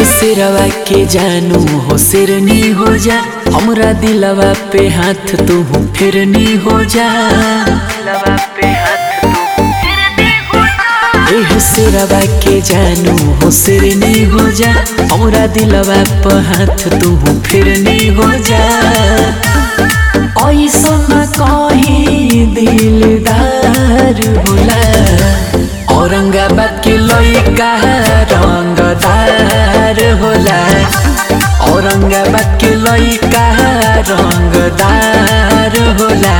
सिरवा के जानू हो सिरनी हो जा हमरा दिलवा पे हाथ तू फिरनी हो जा दिलवा पे हाथ एह सिरवा के जानू हो सिरनी हो जा हमरा दिलवा पे हाथ तू फिरनी हो जा ऐसन कहीं दिलदार होला औरंगाबाद के लइका रंगदार होला औरंगाबाद के लइका रंगदार होला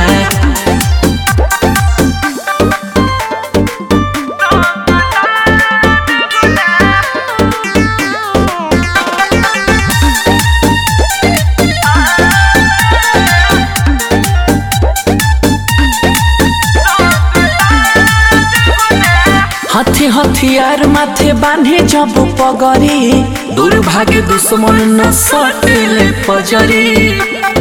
हाथे हथियार माथे बांधे जब पगरी दुर्भाग्य दुश्मन न सटेले पजरी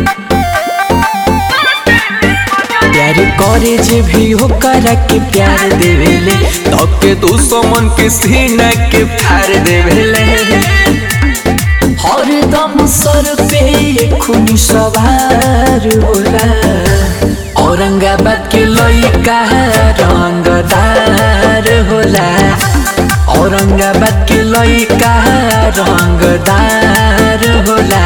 प्यार करे जे भी हो करा के प्यार देवेले तब के दुश्मन के सीना के फाड़ देवेले हरदम सर पे खून सवार होला औरंगाबाद के लइका रंगदार होला औरंगाबाद के लइका रंगदार होला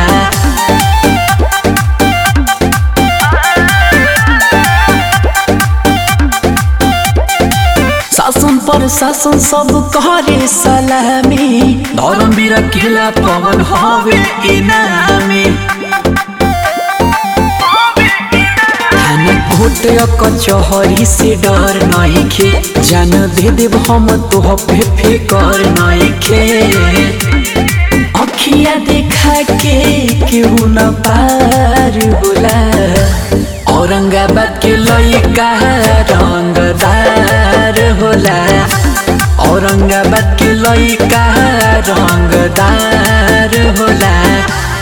शासन पर शासन सब करे सलामी धर्म वीर खेला पवन हवे इनामी थाना कोर्ट कचहरी से डर नइखे जान दे देव हम तो पे फिकर नइखे अखिया देखा के केहू न पार होला औरंगाबाद के लइका रंगदार होला औरंगाबाद के लइका रंगदार होला